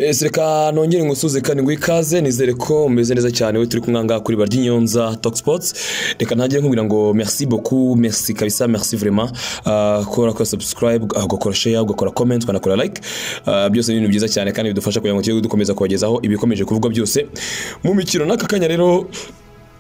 yes reka nongere ngusuze karindwi ikaze nizere ko umeze neza cyane we turi kumwe ngaha kuri barya inyonza talk sports reka ntagire nkubwira ngo merci beaucoup merci kabisa merci vraiment Ah, ko urakora subscribe ah, ugakora share ugakora comment ukanakora like Ah, byose ni ibintu byiza cyane kandi bidufasha kugira ngo tujye dukomeza kubagezaho ibikomeje kuvugwa byose mu mikino n'aka kanya rero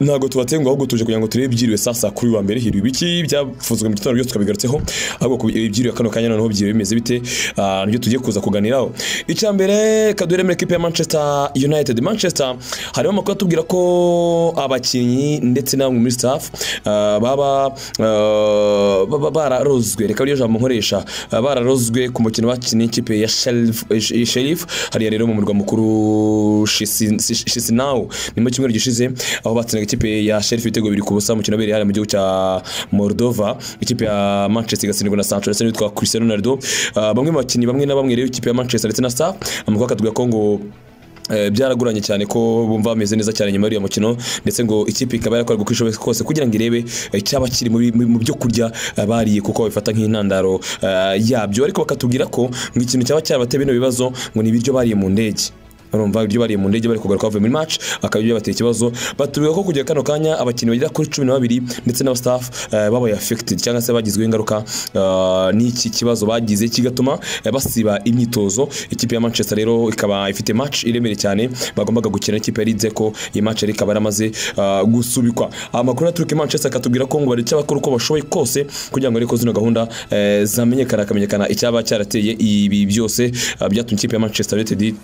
ntabwo tubatenguha ahubwo tuje kugira ngo turebe ibyiriwe sasa kuri wa mbere hirwa ibiki byavuzwe mu gitondo byose tukabigarutseho ahubwo ku ibyiriwe kano kanya noneho byiriwe bimeze bite Ah, nibyo tugiye kuza kuganiraho icya mbere kaduhere muri ekipe ya manchester united manchester harimo amakuru atubwira ko abakinnyi ndetse n'abamwe muri staff ah, baba ah, baba bararozwe reka ariyo jambo nkoresha Ah, bararozwe ku mukino bakinnye ikipe ya Sheriff- eh, sheriff hariya rero mu murwa mukuru Shisi- shisinawu ni mu cyumweru gishize aho batsindaga ikipe ya sheriff ibitego bibiri ku busa umukino wabereye hariya mu gihugu cya moldova ikipe ya manchester igatsindwa na sancho ndetse n'uwitwa cristiano ronaldo Ah, bamwe mu bakinnyi bamwe na bamwe rero ikipe ya manchester ndetse na staff amakuru akatubwira ko ngo Eh, byaragoranye cyane ko bumva bameze neza cyane nyuma y'uriya mukino ndetse ngo ikipe ikaba yarakora uko ishoboye kose kugira ngo irebe eh, icyaba kiri muri- mu mu byo kurya eh, bariye kuko babifata nk'intandaro eh, yabyo ariko bakatubwira ko ngo ikintu cyaba cyarabateye bino bibazo ngo ni ibiryo bariye mu ndege urumva ibyo bariye mu ndege bari kugaruka bavuye muri match akaba ibyo bateye ikibazo batubwira ko kugera kano kanya abakinnyi bagera kuri cumi na babiri ndetse n'aba staff eh, babaye affected cyangwa se bagizweho ingaruka eh, n'iki kibazo bagize kigatuma eh, basiba imyitozo ikipe ya Manchester rero ikaba ifite match iremereye cyane bagombaga gukina n'ikipe ya Leeds ko iyi match yari ikaba yaramaze eh, gusubikwa amakuru aturuka i Manchester akatubwira ko ngo baricyo bakora uko bashoboye kose kugira ngo ariko zino gahunda eh, zamenyekana hakamenyekana icyaba cyarateye ibi byose eh, byatumye ikipe ya Manchester United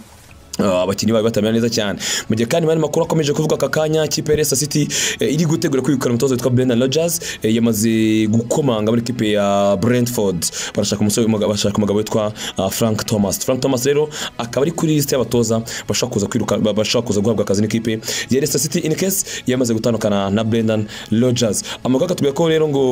Ah, abakinnyi bayo batamera neza cyane mu gihe kandi mari makuru akomeje kuvuga aka kanya ikipe ya Leicester City eh, iri gutegura kwirukana umutoza witwa Brendan Rodgers eh, yamaze gukomanga muri ikipe ya Brentford barashaka umusore w'umugabo- barashaka umugabo witwa ah, Frank Thomas Frank Thomas rero akaba ari kuri liste y'abatoza bashaka kuza kwiruka ba- bashaka kuza guhabwa akazi n'ikipe ya Leicester City in case yamaze gutandukana na Brendan Rodgers amakuru akatubwira ko rero ngo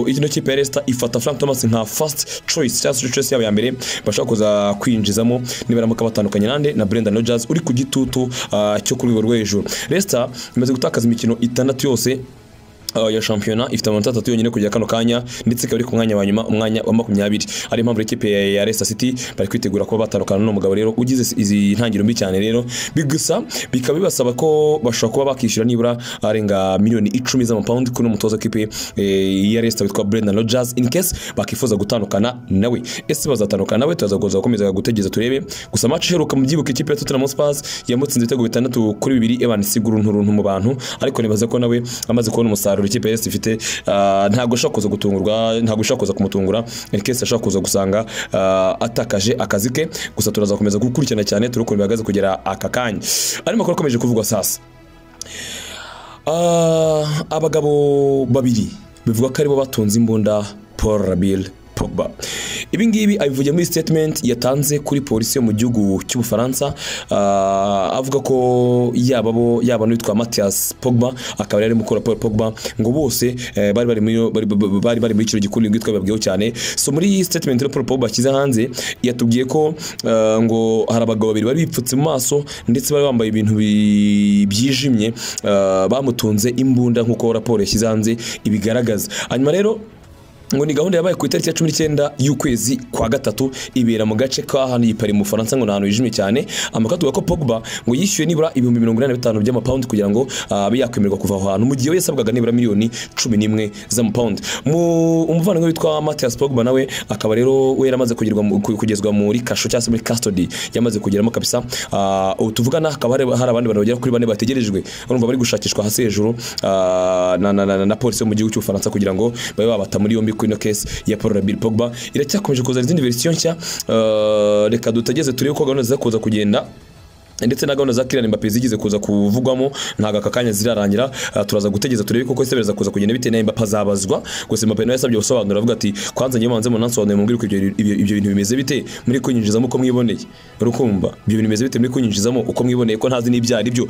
ino kipe ya Leicester ifata Frank Thomas nka first choice cyangwa se choice yabo ya mbere bashaka kuza kwinjizamo nibaramuka batandukanye nande na Brendan Rodgers uri ku gitutu ah, cyo ku rwego rwo hejuru Leicester imaze gutakaza imikino itandatu yose Uh, ya shampiyona ifite amanota atatu yonyine kugera kano kanya ndetse ikaba iri ku mwanya wa nyuma umwanya wa makumyabiri ari impamvu ikipe ya ya Leicester City bari kwitegura kuba batandukana n'uwo mugabo rero ugize izi ntangiriro mbi cyane rero bigusa bikaba bibasaba ko bashobora kuba bakishyura nibura arenga miliyoni icumi z'amapawundi kuri uno mutoza w'ikipe eh, ya Leicester witwa Brendan Rodgers in case bakifuza gutandukana nawe ese bazatandukana nawe tuzakomeza gukomeza gutegereza turebe gusa match iheruka mu byibuka ikipe ya Tottenham Hotspurs yamutsinze ibitego bitandatu kuri bibiri Evan Siguru nturuntu mu bantu ariko nibaza ko nawe amaze kubona umusaruro ikipe ya Leicester ifite ah, ntabwo ashaka kuza gutungurwa ntabwo ashaka kuza kumutungura in case ashaka kuza gusanga ah, atakaje akazi ke gusa turazakomeza gukurikirana cyane turukuntu bihagaze kugera aka kanya ari makuru akomeje kuvugwa sasa Ah, abagabo babiri bivuga ko aribo batunze imbunda Paul Rabil Pogba ibi ngibi abivuye muri statement yatanze kuri polisi yo mu gihugu cy'ubufaransa ah, avuga ko yaba bo yaba n'uwitwa Mathias Pogba akaba yari arimo gukora Paul Pogba ngo bose eh, bari bari muri bari- bari- bari bari muri kino gikuru ngitwa babwiyeho cyane so muri iyi statement rero Paul Pogba ashyize hanze yatubwiye ko ah, ngo hari abagabo babiri bari bipfutse mu maso ndetse bari bambaye ibintu bi- byijimye ah, bamutunze imbunda nk'uko raporo yashyize hanze ibigaragaza hanyuma rero ngo ni gahunda yabaye ku itariki ya cumi n'icyenda y'ukwezi kwa gatatu ibera mu gace kahaniye pari mu Faransa ngo ni ahantu hijimye cyane amakuru avuga ko Pogba ngo yishyuwe nibura ibihumbi mirongo inani na bitanu by'amapawundi kugira ngo ah, abe yakwemererwa kuva aho hantu mu gihe we yasabwaga nibura miliyoni cumi n'imwe z'amapawundi mu umuvandimwe witwa Mathias Pogba nawe akaba rero we yaramaze kugerwa mu- ku- kugezwa muri kasho cyangwa se muri custody yamaze kugeramo kabisa Ah, ubu tuvugana hakaba hari hari abandi bantu bagera kuri bane bategerejwe urumva bari gushakishwa hasi hejuru ah, na, na, na, na, na polisi yo mu gihugu cy'ubufaransa kugira ngo babe babata muri yombi kuri ino case ya Paul Rabil Pogba iracyakomeje kuzana izindi verisiyo nshya Ah, reka dutegeze turebe ko gahunda ziza kuza kugenda ndetse na gahunda za Kylian Mbappe zigize kuza kuvugwamo ntago aka kanya zirarangira Ah, turaza gutegeza turebe koko ese biraza kuza kugenda bitewe na Mbappe azabazwa gusa Mbappe nawe yasabye gusobanura avuga ati kwanza ngiye banze munansobanure mumbwire uko ibyo ibyo- ibyo bintu bimeze bite muri kunyinjizamo uko mwiboneye urukumva ibyo bintu bimeze bite muri kunyinjizamo uko mwiboneye ko ntazi n'ibyo ari byo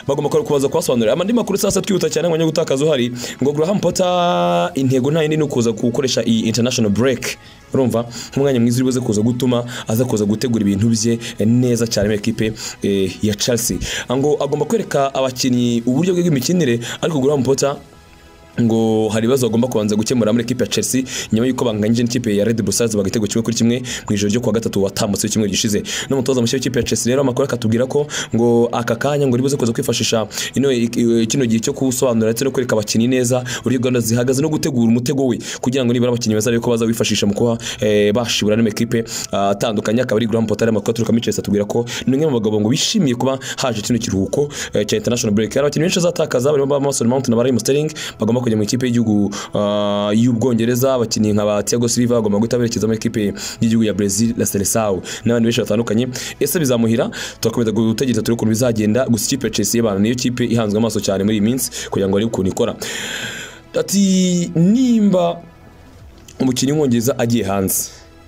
bagomba kuba kubaza kubasobanurira amandi makuru sasa twihuta cyane ngo gutakaza uhari ngo Graham Potter intego nta yindi ni ukuza gukoresha iyi international break urumva nk'umwanya mwiza uribuze kuza gutuma aza kuza gutegura ibintu bye eh, neza cyane muri ekipe eh, ya Chelsea ngo agomba kwereka abakinnyi uburyo bwe bw'imikinire ariko Graham Potter ngo hari ibibazo bagomba kubanza gukemura muri ekipe ya Chelsea nyuma y'uko banganyije n'ikipe ya Red Bull Stars bagatego kimwe kuri kimwe mu ijoro ryo kuwa gatatu watambutse w'icyumweru gishize n'umutoza mushya w'ikipe ya Chelsea rero amakuru akatubwira ko ngo aka kanya ngo ribuze kuza kwifashisha ino kino gihe cyo kusobanura ndetse no kwereka abakinnyi neza uburyo gahunda zihagaze no gutegura umutego we kugira ngo nibura abakinnyi bazarebe ko bazawifashisha mu kuba eh, bashibura n'amakipe ah, atandukanye akaba ari Graham Potter amakuru aturuka muri Chelsea atubwira ko ni umwe mu bagabo ngo bishimiye kuba haje kino kiruhuko eh, cya international break hari abakinnyi benshi bazatakaza barimo Mason Mount na Raheem Sterling bagomba kujya mu ikipe y'igihugu ah, y'Ubwongereza abakinnyi nka ba Thiago Silva bagomba guhita berekeza mu ikipe y'igihugu ya Brazil la Seleção n'abandi benshi batandukanye ese bizamuhira turakomeza gutegereza turebe ukuntu bizagenda gusa ikipe ya Chelsea y'abantu niyo kipe ihanzwe amaso cyane muri iyi minsi kugira ngo arebe ukuntu ikora ati nimba umukinnyi w'umwongereza agiye hanze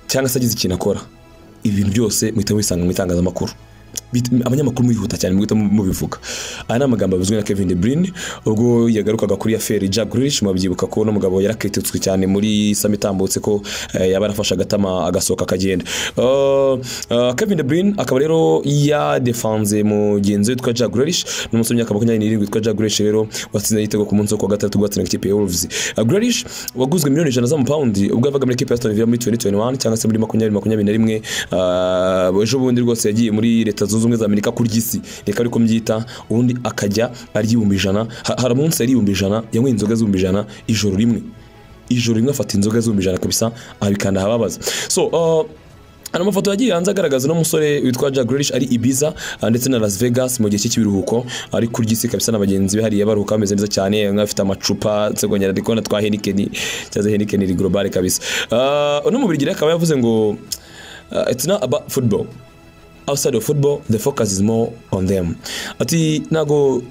cyangwa se agize ikintu akora ibintu byose muhita mubisanga mu itangazamakuru Bit- abanyamakuru mwihuta cyane muhita mubivuga aya ni amagambo yavuzwe na Kevin De Bruyne ubwo yagarukaga kuri aferi Jack Grealish mubyibuka ko uno mugabo yarakiritutswe cyane muri sami itambutse ko eh, yaba yarafashe agatama agasohoka akagenda Uh, uh, Kevin De Bruyne akaba rero yadefanze mugenzi we witwa Jack Grealish n'umusore w'imyaka makumyabiri n'irindwi witwa Jack Grealish rero watsinze igitego ku munsi wo kuwa gatandatu rwatsinaga ikipe ya Wolves Uh, Grealish waguzwe miliyoni ijana z'amapawundi ubwo yavaga muri ekipe ya Aston Villa muri 2021 cyangwa se muri makumyabiri makumyabiri na rimwe Uh, ejo bundi rwose yagiye muri leta zunze ubumwe za amerika kurya isi reka ariko mbyita ubundi akajya arya ibihumbi ijana Ha- hari umunsi yari ibihumbi ijana yanyweye inzoga z'ibihumbi ijana ijoro rimwe ijoro rimwe afata inzoga z'ibihumbi ijana kabisa abikanda ahababaza so uh, hari amafoto yagiye hanze agaragaza n'umusore witwa Jack Grealish ari Ibiza ah, ndetse na Las Vegas mu gihe cy'ibiruhuko ari kurya isi kabisa na bagenzi be hariya baruhuka bameze neza cyane bamwe bafite amacupa nsegonyera ndi kubona twa Heineken cyangwa se Heineken iri global kabisa Ah, uno mu Birigiri akaba yavuze ngo ah, it's not about football outside of football the focus is more on them ati ntago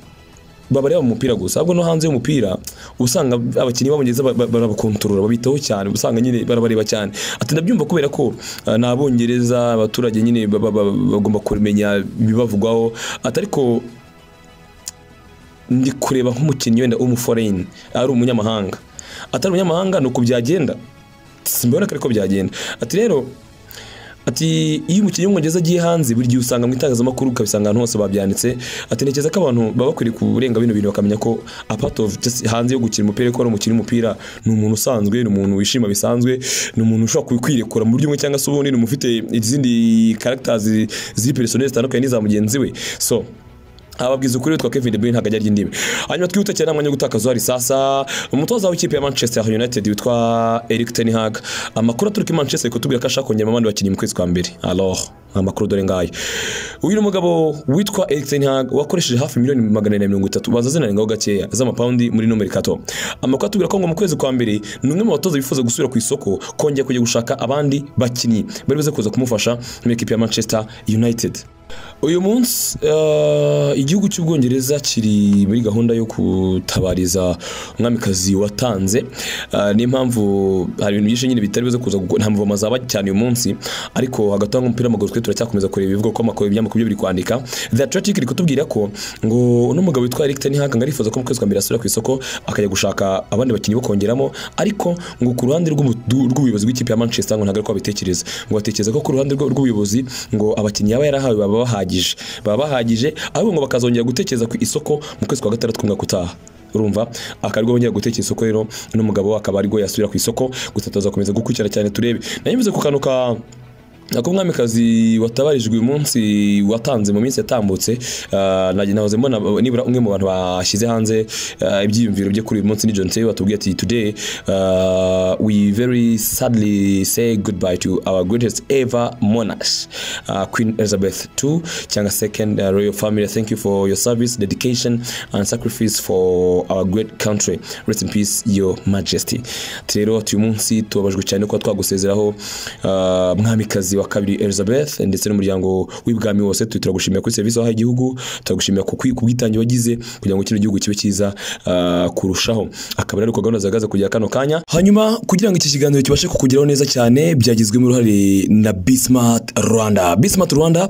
babareba mu mupira gusa ahubwo no hanze y'umupira uba usanga abakinnyi babongeza ba- ba- barabakontorora babitaho cyane uba usanga nyine barabareba cyane ati ndabyumva kubera ko ah, ni abongereza abaturage nyine ba- ba- ba- bagomba kumenya ibibavugwaho ati ariko ndi kureba nk'umukinnyi wenda w'umuforeyini ari umunyamahanga atari umunyamahanga ni uku byagenda simbona ko ariko byagenda ati rero Ati iyo umukinnyi w'umwongereza agiye hanze buri gihe usanga mu itangazamakuru ukabisanga ahantu hose babyanditse ati ntekereza ko abantu baba bakwiriye kurenga bino bintu bakamenya ko apart of just hanze yo gukina umupira ko ari umukinnyi w'umupira ni umuntu usanzwe ni umuntu wishima bisanzwe ni umuntu ushobora kwi- kwirekura mu buryo bumwe cyangwa se ubundi ni umuntu ufite izindi characters ziri personnel zitandukanye n'iza mugenzi we so ababwiza ukuri witwa Kevin De Bruyne ntabwo ajya arya indimi hanyuma twihute cyane nta mwanya wo gutakaza uhari sasa umutoza w'ikipe ya Manchester United witwa Erik ten Hag amakuru aturuka i Manchester kutubwira ko ashaka kongeramo abandi bakinnyi mu kwezi kwa mbere alors amakuru dore ngayo uyu ni umugabo witwa Erik ten Hag wakoresheje hafi miliyoni magana ane na mirongo itatu baza zinarengaho gakeya z'amapawundi muri nomero kato amakuru atubwira ko ngo mu kwezi kwa mbere ni umwe mu batoza bifuza gusubira ku isoko kongera kujya gushaka abandi bakinnyi bari buze kuza kumufasha muri ekipe ya Manchester United uyu munsi eh, igihugu cy'ubwongereza kiri muri gahunda yo gutabariza umwamikazi watanze Eh, niyo mpamvu hari ibintu byinshi nyine bitari buze kuza gukora- nta mvoma zaba cyane uyu munsi ariko hagati aho umupira w'amaguru twe turacyakomeza kureba ibivuga ko amakuru ibinyamakuru byo biri kwandika the atlantic iri kutubwira ko ngo uno mugabo witwa eric ten hag ngo arifuza ko mu kwezi kwa mbere asubira ku isoko akajya gushaka abandi bakinnyi bo kongeramo ariko ngo ku ruhande rw'ubu- rw'ubuyobozi bw'ikipe ya manchester ngo ntabwo ari ko babitekereza ngo batekereza ko ku ruhande rw- rw'ubuyobozi ngo abakinnyi yaba yarahawe baba bahagije baba bahagije ahubwo ngo bakazongera gutekereza ku isoko mu kwezi kwa gatandatu kumwaka utaha urumva akarwo bongera gutekera isoko rero uno mugabo akaba ariko yasubira ku isoko gusa tuzakomeza gukurikira cyane turebe nanyuze ku kantu ka Nako umwamikazi watabarijwe uyu munsi watanze mu minsi yatambutse ah, najye nahoze mbona nibura umwe mu bantu bashyize hanze ah, ibyiyumviro bye kuri uyu munsi ni John Terry watubwiye ati today ah, we very sadly say goodbye to our greatest ever monarch ah, Queen Elizabeth II cyangwa second ah, royal family thank you for your service dedication and sacrifice for our great country rest in peace your majesty Ati rero ati uyu munsi tubabajwe cyane kuba twagusezeraho ah, mwamikazi wa kabiri elizabeth ndetse n'umuryango w'ibwami wose tu- turagushimira kuri serivisi wahaye igihugu turagushimira ku kwi- ku bwitange wagize kugira ngo kino gihugu kibe cyiza ah, kurushaho akaba ari gahunda zihagaze kugera kano kanya hanyuma kugira ngo iki kiganiro kibashe kukugeraho neza cyane byagizwemo uruhare na bismart rwanda bismart rwanda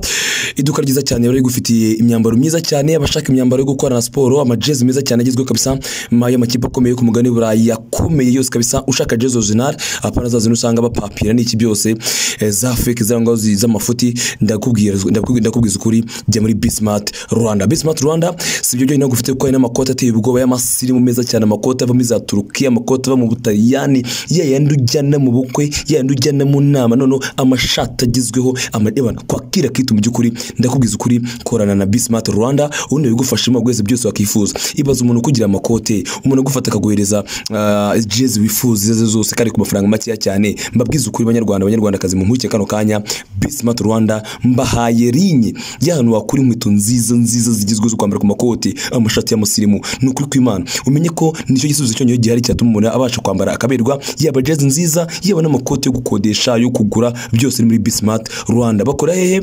iduka ryiza cyane bari rigufitiye imyambaro myiza cyane abashaka imyambaro yo gukorana na siporo amajezi meza cyane agezweho kabisa ma- y'amakipe akomeye yo ku mugabane w'iburayi yakomeye yose kabisa ushaka jezi original apana za zino usanga bapapira n'iki byose eh, za fake mistake za ngaho zi- z'amafuti ndakubwira ndakubwi- ndakubwiza ukuri jya muri bismart rwanda bismart rwanda si ibyo byonyine ahubwo ufite kuko hari n'amakoti ateye ubwoba y'amasirimu meza cyane amakoti ava muri za turukiya amakoti ava mu butaliyani ya yandi ujyana mu bukwe ya yandi ujyana mu nama noneho amashati agezweho amadebana kwakira kitu mu by'ukuri ndakubwiza ukuri korana na bismart rwanda ubundi bigufashamo bwese byose wakifuza ibaza umuntu ukugira amakote umuntu agufata akaguhereza ah, jezi wifuza izo ari zo zose kandi ku mafaranga makeya cyane mbabwiza ukuri banyarwanda banyarwandakazi mu nkurikije kano kanya bismart rwanda mbahaye rinye y'ahantu wakura inkweto nziza nziza zigezweho zo kwambara ku makoti amashati y'amusirimu ni ukuri kw'imana umenye ko nicyo gisubizo cyonyine gihari cyatuma umuntu abasha kwambara akaberwa yaba jezi nziza yaba n'amakoti yo gukodesha yo kugura byose ni muri bismart rwanda bakora hehe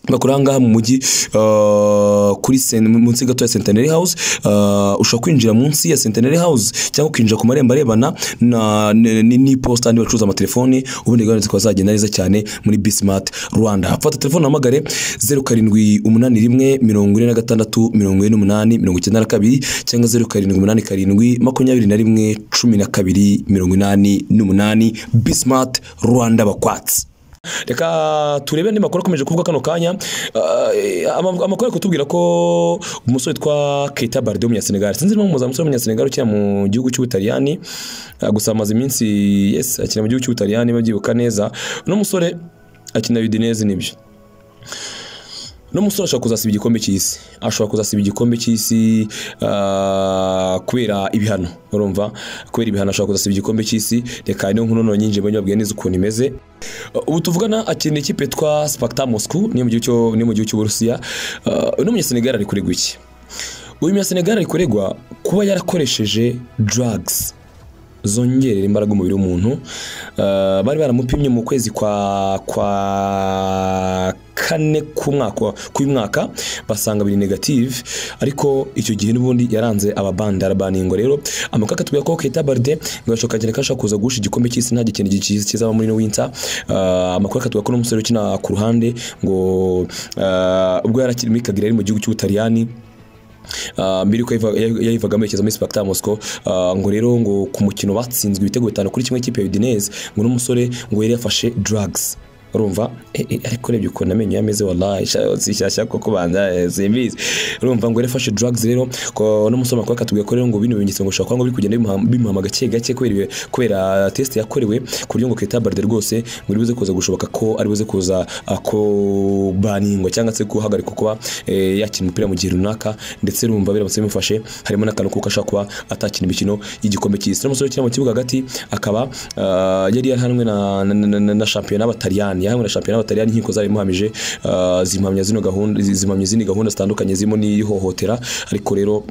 bakora ahangaha mu mujyi uh, kuri sen- munsi gato ya centenary house uh, ushobora kwinjira munsi ya centenary house cyangwa ukinjira ku marembo arebana na- n- n- n'iposita andi bacuruza amatelefoni ubundi gahunda zikaba zagenda neza cyane muri bismart rwanda fata telefone uhamagare zeru karindwi umunani rimwe mirongo ine na gatandatu mirongo ine n'umunani mirongo icyenda na kabiri cyangwa zeru karindwi umunani karindwi makumyabiri na rimwe cumi na kabiri mirongo inani n'umunani bismart rwanda bakwatsi reka turebe andi makuru akomeje kuvuga kano kanya Ah, eh, ama- amakuru ari kutubwira ko umusore witwa Keita Balde w'umunyasenegal sinzi niba umuzamu umusore w'umunyasenegal ukina mu gihugu cy'ubutaliyani Ah, gusa amaze iminsi yes akina mu gihugu cy'ubutaliyani babyibuka neza uno musore akina Udinese nibyo uno musore ashobora kuzasiba igikombe cy'isi ashobora kuzasiba igikombe cy'isi ah, kubera ibihano urumva kubera ibihano ashobora kuzasiba igikombe cy'isi reka niyo nkuru none nyinjiye mbonye babwiye neza ukuntu imeze ubu tuvugana akinira ikipe yitwa Sparta Moscow ni mu gihugu cyo- ni mu gihugu cy'Uburusiya uh, no Senegal ari kuregwa iki uyu munya Senegal ari kuregwa kuba yarakoresheje drugs zongerera imbaraga umubiri w'umuntu uh, bari baramupimye mu kwezi kwa kwa kane k'umwaka k'uyu mwaka basanga biri negative ariko icyo gihe n'ubundi yaranze ababandi arabaningo rero amakuru akatubwira ko Keita Balde ngo yashoka kagenda kashaka kuza guhusha igikombe cy'isi nta gikenye gikiza kizaba muri no winter uh, amakuru akatubwira ko n'umusore ukina ku ruhande ngo uh, ubwo yarakiri muri Cagliari mu gihugu cy'Ubutaliyani Uh, mbere yuko yayiva- yayi- yayivagamo yerekeza muri Spartak Moscow uh, ngo rero ngo ku mukino batsinzwe ibitego bitanu kuri kimwe kipe ya Udinese ngo n'umusore ngo yari yafashe drugs urumva eh, eh, ariko urebye ukuntu amenyo yameze wallahi sha- zishyashya koko banza eh, zimbizi urumva ngo yari yafashe drugs rero ko n'umusore makuru akatubwira ko rero ngo bino bimenyetso ngo ushobora kuba ngo biri kugenda bimuha- bimuhama gake gake kubera ibi- kubera test yakorewe ku buryo ngo Keita Balde rwose ngo uribuze kuza gushoboka ko aribuze kuza ah, kubaningwa cyangwa se guhagarikwa kuba eh, yakina umupira mu gihe runaka ndetse rumva biramutse bimufashe harimo n'akantu kuko ashobora kuba atakina imikino y'igikombe cy'isi n'umusore ukina mu kibuga hagati akaba ah, yari yahanwe na, na, na, na, na shampiyona y'abataliyani yahanwe na shampiyona y'abataliyani inkiko zari imuhamije ah, zimuhamya zino gahunda zimuhamya izindi gahunda zitandukanye zirimo n'ihohotera ariko rero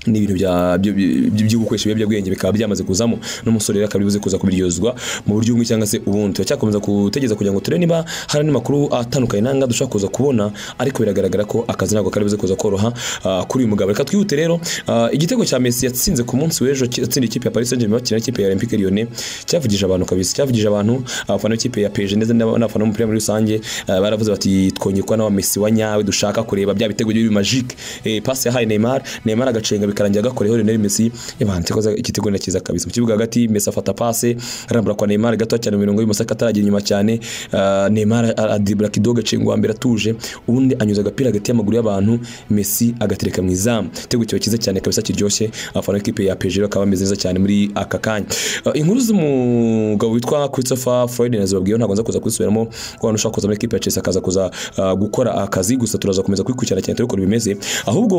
ni ibintu bya- byo- byo byo gukoresha ibiyobyabwenge bikaba byamaze kuzamo n'umusore rero akaba aribuze kuza kubiryozwa mu buryo bumwe cyangwa se ubundi turacyakomeza gutegereza kugira ngo turebe niba hari andi makuru atandukanye nanga dushobora kuza kubona ariko biragaragara ko akazi ntabwo karibuze kuza koroha ah, kuri uyu mugabo reka twihute rero ah, igitego cya Messi yatsinze ku munsi w'ejo yatsindiye ikipe ya Paris Saint-Germain bakina n'ikipe ya Olympique Lyonnais cyavugije abantu kabisa cyavugije abantu abafana b'ikipe ya PSG ndetse n'abafana b'umupira muri rusange ah, baravuze bati twongeye kuba n'aba Messi wa nyawe dushaka kureba bya bitego biri magique eh, pasi yahaye Neymar Neymar agacenga bikarangira gakoreho Lionel Messi yabanze koza igitego na cyiza kabisa mu kibuga hagati Messi afata pase arambura kwa Neymar gato cyane mu mirongo y'imoso ataragira inyuma cyane ah, Neymar a- adibura kidogo acenga uwa mbere atuje ubundi anyuza agapira hagati y'amaguru y'abantu Messi agatereka mu izamu igitego kiba cyiza cyane kabisa kiryoshye abafana b'ikipe ya PSG bakaba bameze neza cyane muri aka kanya Ah, inkuru z'umugabo witwa Christopher Floyd nazibabwiyeho ntabwo nza kuza kuzisubiramo ko abantu ushaka kuza muri ikipe ya Chelsea akaza kuza ah, gukora akazi gusa turaza komeza kwikurikirana cyane turiko bimeze ahubwo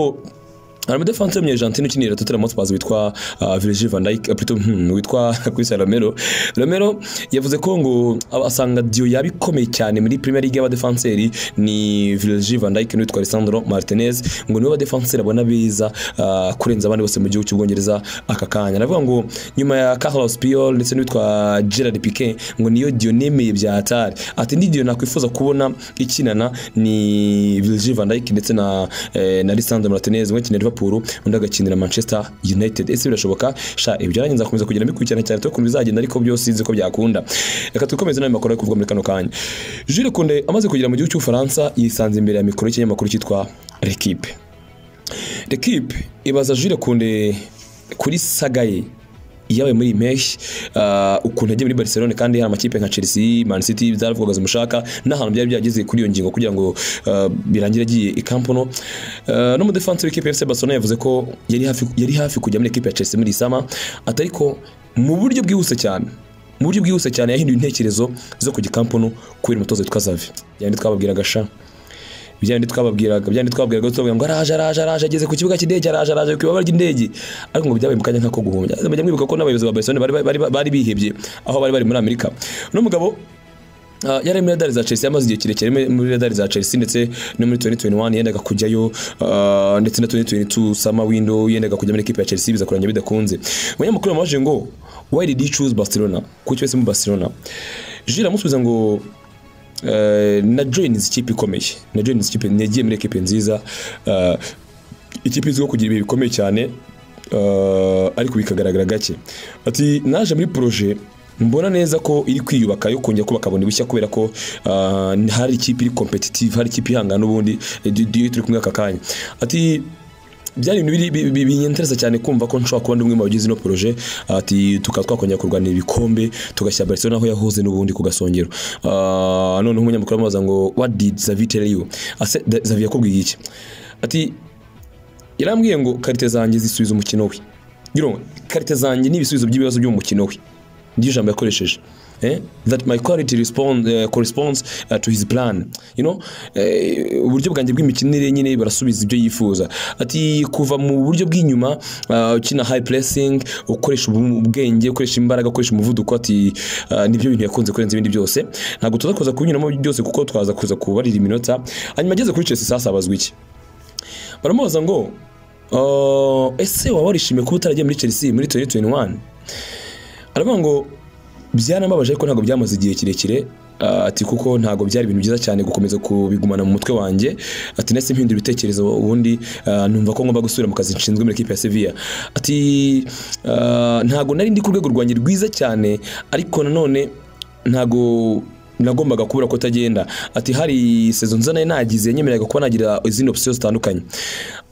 hari umudefanse w'umunyejantine ukinira Tottenham Hotspur witwa uh, Virgil van Dijk eh, plutôt hmm, witwa Christian Romero Romero yavuze ko ngo aba- asanga diyo yaba ikomeye cyane muri Premier League y'abadefanseri ni Virgil van Dijk n'uwitwa Lisandro Martinez ngo nibo badefanseri abona beza uh, kurenza abandi bose mu gihugu cy'Ubwongereza aka kanya navuga ngo nyuma ya Carlos Puyol ndetse n'uwitwa Gerard Piqué ngo niyo diyo nemeye bya Atari ati ni diyo nakwifuza kubona ikinana ni Virgil van Dijk ndetse na eh, na Lisandro Martinez umwe akinira Liverpool undi agakinira Manchester United ese birashoboka sha ibyo nanjye nzakomeza kugenda bikurikirana cyane twe ukuntu bizagenda ariko byose sinzi ko byakunda reka dukomeze n'ayo makuru ari kuvugwa muri kano kanya Jules Koundé amaze kugera mu gihugu cy'Ubufaransa yisanze imbere ya mikoro y'ikinyamakuru cyitwa L'Equipe L'Equipe ibaza Jules Koundé kuri saga ye yabaye muri iyi mpeshyi ah, ukuntu yagiye muri barcelone kandi hari amakipe nka chelsea man city byaravugaga zimushaka n'ahantu byari byageze kuri iyo ngingo kugira ngo ah, birangire agiye i Camp Nou Ah, n'umudefansi w'ikipe ya fc barcelone yavuze ko yari hafi yari hafi kujya muri ikipe ya chelsea muri isama atari ko mu buryo bwihuse cyane mu buryo bwihuse cyane yahinduye intekerezo zo kujya kampunu kubera umutozo witwa Xavi yandi twababwiraga sha byandi twababwiraga byandi twababwiraga tubabwira ngo araje araje araje ageze ku kibuga cy'indege araje araje ku ibaba ry'indege ariko ngo byabaye mu kanya nk'ako guhumbya mujya mwibuka ko n'abayobozi ba Barcelona bari bari bari bihebye aho bari bari muri Amerika n'umugabo Uh, yari muri radari za Chelsea yamaze igihe kirekire muri- muri radari za Chelsea ndetse no muri 2021 yendaga kujyayo uh, ndetse na 2022 summer window yendaga kujya muri equipe ya Chelsea biza kurangira bidakunze umunyamakuru yamubajije ngo why did you choose Barcelona kuki wese mu Barcelona Jules amusubiza ngo eh, na joins ikipe ikomeye na joins ikipe nagiye muri equipe nziza eh, ikipe izwiho kugira ibihe bikomeye cyane eh, ariko bikagaragara gake ati naje muri projet mbona neza ko iri kwiyubaka yo kongera kubaka bundi bushya kubera ko eh, hari ikipe iri competitive hari ikipe ihangana n'ubundi eh, di- di- turi kumwe aka kanya ati byari ibintu biri- bi- bi- binyentereza cyane kumva ko nshobora kuba ndi umwe mu bagize ino projet ati tukaba twakongera kurwanira ibikombe tugashyira Barcelona aho yahoze n'ubundi ku gasongero Ah, noneho umunyamakuru aramubaza ngo what did Xavi tell you ase Da- Xavi yakubwiye iki ati yarambwiye ngo karite zanjye zisubiza umukino we Giro, karite zanjye ni ibisubizo by'ibibazo byo mu mukino we niryo jambo yakoresheje Eh? that my quality respond, eh, corresponds eh, to his plan you know eh, uburyo bwanjye bw'imikinire nyine barasubiza ibyo yifuza ati kuva mu buryo bw'inyuma ah, ukina high pressing ukoresha ubu- ubwenge ukoresha imbaraga ukoresha umuvuduko ati ah, nibyo bintu yakunze kurenza ibindi byose ntabwo tuzakoza kubinyuramo byose kuko twaza kuza kubarira iminota hanyuma ageze kuri Chelsea sasa abazwa iki baramubaza ngo "Uh, ese waba warishimiye kuba utaragiye muri Chelsea muri 2021 aravuga ngo byaramubabaje ariko ntabwo byamaze igihe kirekire Ah, ati kuko ntabwo byari ibintu byiza cyane gukomeza kubigumana mu mutwe wanjye ati nahise mpindura ibitekerezo ubundi ah, numva ko ngomba gusubira mu kazi nshinzwe muri ekipe ya Sevilla ati ah, ntabwo nari ndi ku rwego rwanjye rwiza cyane ariko nanone ntago nagombaga kubura ko atagenda ati hari sezo nza nari nagize nyemereraga kuba nagira izindi opsiyo zitandukanye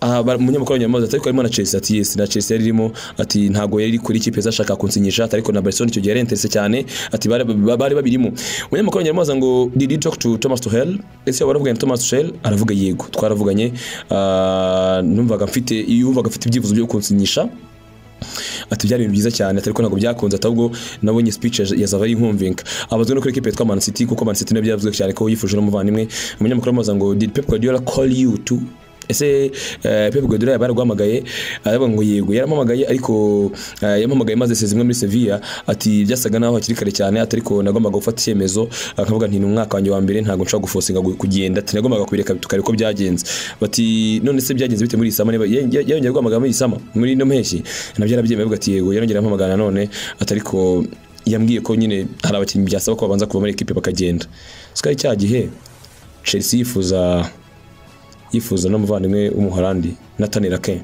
aha ba- umunyamakuru wanyamaza ati ariko harimo na Chelsea ati yes na Chelsea yari irimo ati ntago yari kuri ikipe zashaka kunsinyisha ati ariko na Barcelona icyo gihe yari interese cyane ati bari bari babirimo umunyamakuru wanyamaza ngo did you talk to Thomas Tuchel ese waravuganye na Thomas Tuchel aravuga yego twaravuganye ah, numvaga mfite yumvaga mfite ibyifuzo byo kunsinyisha ati byari ibintu byiza cyane atari ko ntabwo byakunze ati ahubwo nabonye speech ya- ya Zavari inkumvinka abazwe no kuri equipe yitwa Man City kuko Man City nabyo yavuze cyane ko yifuje n'umuvandimwe umunyamakuru amubaza ngo did Pep Guardiola call you to ese eh, Pep Guardiola yaba yaraguhamagaye aravuga ngo yego yarampamagaye ariko eh, yampamagaye maze sezimwe muri Sevilla ati byasaga naho hakiri kare cyane ati ariko nagombaga gufata icyemezo akavuga nti ni umwaka wanjye wa mbere ntabwo nshobora gufosinga gu- kugenda ati nagombaga kubireka tukareba uko byagenze bati none se byagenze bite muri iyi sama niba- ya- ya- yarongera guhamagara muri iyi sama muri ino mpeshyi nabyo yarabyemeye avuga ati yego yarongera ampamagara nanone ati ariko yambwiye ko nyine hari abakinnyi byasaba ko babanza kuva muri ekipe bakagenda sikari cya gihe Chelsea yifuza yifuza n'umuvandimwe w'umuholandi Nathan Ake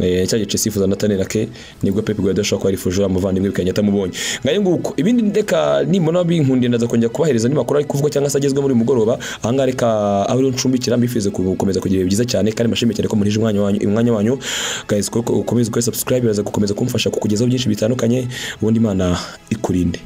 Eh, cya gice sifuza Nathan Ake nibwo Pep Guardiola ashobora kuba yarifuje uriya muvandimwe bikagenda atamubonye ngayo nguko ibindi ndeka nimona binkundiye ndaza kongera kubaheriza nimakuru ari kuvugwa cyangwa se agezwe muri uyu mugoroba ahangaha reka aho rero ncumbikira mbifurize gukomeza kugira ibihe byiza cyane kandi mbashimiye cyane ko murije umwanya wanyu umwanya wanyu guys ko ukomeza ukora subscribe iraza gukomeza kumfasha kukugezaho byinshi bitandukanye ubundi Imana ikurinde